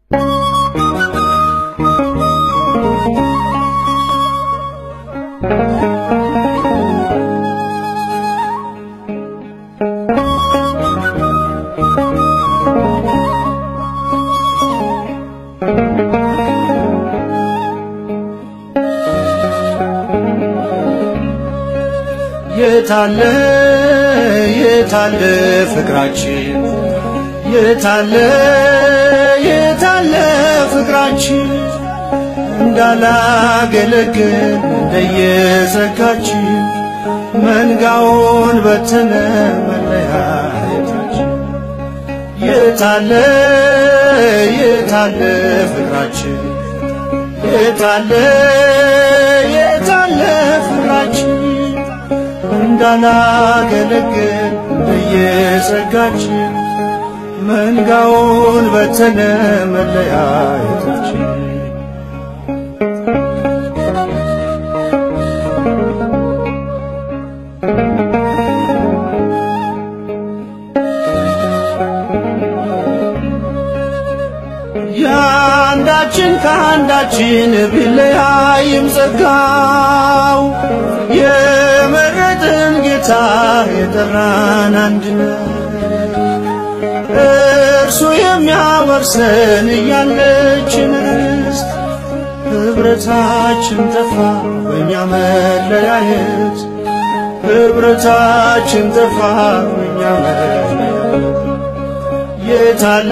የታለ የታለ ፍቅራችን የታለ የታለ ፍቅራችን እንዳላገለግል እንደየዘጋችን መንጋውን በተነ መለያየታችን የታለ የታለ ፍቅራችን የታለ የታለ ፍቅራችን እንዳላገለግል እንደየጸጋችን መንጋውን በተነ መለያየታችን የአንዳችን ከአንዳችን ቢለያይም ጸጋው የመረጥን ጌታ የጠራን አንድነት እርሱ የሚያወርሰን እያለችን ርስት ኅብረታችን ጠፋ በእኛ መለያየት ኅብረታችን ጠፋ በእኛ መለያየት የታለ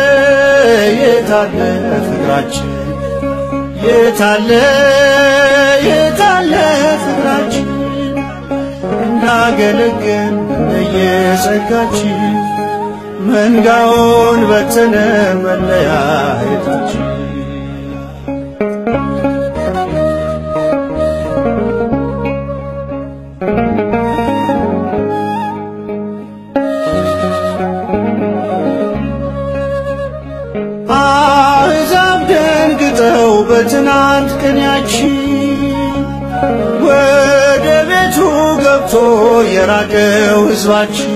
የታለ ፍቅራችን የታለ የታለ ፍቅራችን እንዳገለገል እንደየጸጋችን መንጋውን በተነ መለያየታችን አሕዛብ ደንግጠው በትናንት ቅኔያችን ወደ ቤቱ ገብቶ የራቀው ሕዝባችን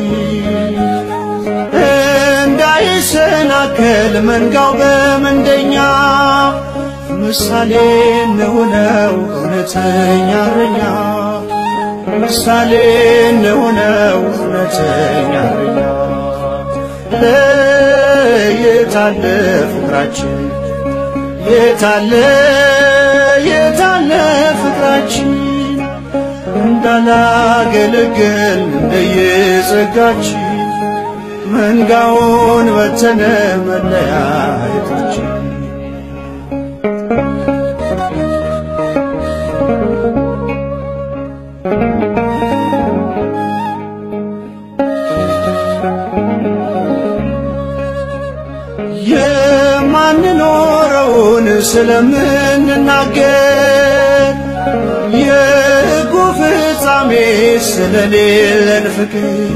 እንዳይሰናከል መንጋው በምንደኛ ምሳሌ እንሁነው እውነተኛ እረኛ ምሳሌ እንሁነው እውነተኛ እረኛ የታለ ፍቅራችን የታለ የታለ ፍቅራችን እንዳላገለገል እንደየጸጋችን መንጋውን በተነ መለያየታችን የማንኖረውን ስለምንናገር የሕጉ ፍጻሜ ስለሌለን ፍቅር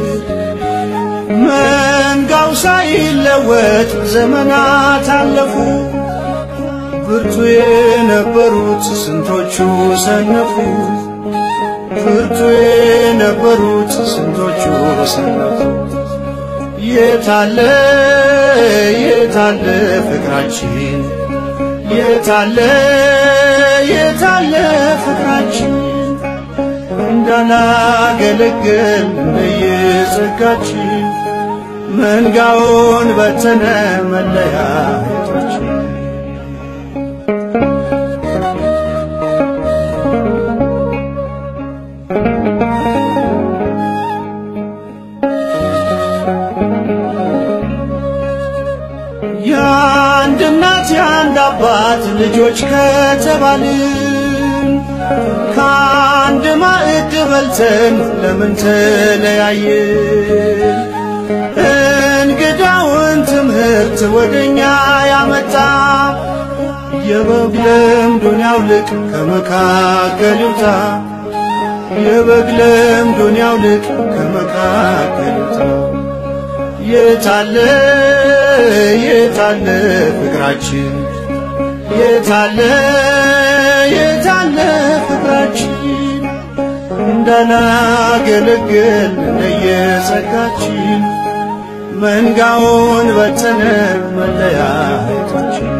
መንጋው ሳይለወጥ ዘመናት አለፉ። ብርቱ የነበሩት ስንቶቹ ሰነፉ። ብርቱ የነበሩት ስንቶቹ ሰነፉ። የታለ የታለ ፍቅራችን የታለ የታለ ፍቅራችን እንዳላገለግል እንደየጸጋችን መንጋውን በተነ መለያየታችን የአንድ እናት የአንድ አባት ልጆች ከተባልን ከአንድ ማዕድ በልተን ለምን ተለያየን? እንግዳውን ትምህርት ወደኛ ያመጣ የበግ ለምዱን ያውልቅ ከመካከል ይውጣ የበግ ለምዱን ያውልቅ ከመካከል ይውጣ የታለ የታለ ፍቅራችን የታለ የታለ ፍቅራችን እንዳላገለግል እንደየጸጋችን መንጋውን በተነ መለያየታችን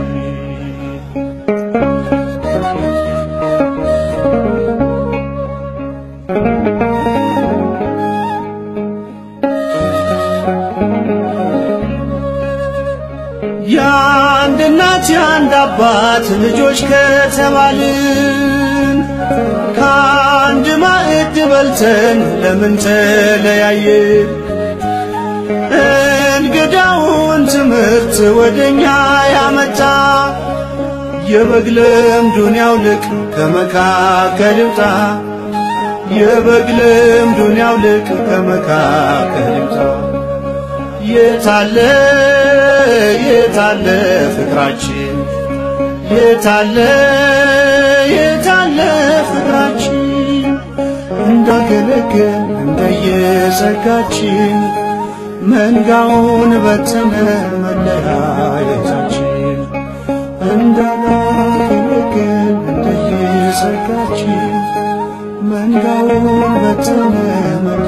የአንድ እናት የአንድ አባት ልጆች ከተባልን ከአንድ ማዕድ በልተን ለምን ተለያየን? እንግዳውን ትምህርት ወደኛ ያመጣ የበግ ለምዱን ያውልቅ ከመካከል ይውጣ የበግ ለምዱን ያውልቅ ከመካከል ይውጣ የታለ የታለ ፍቅራችን የታለ የታለ ፍቅራችን እንዳገለገል እንደየጸጋችን መንጋውን በተነ መለያየታችን እንዳገለገል እንደየጸጋችን መንጋውን በተነ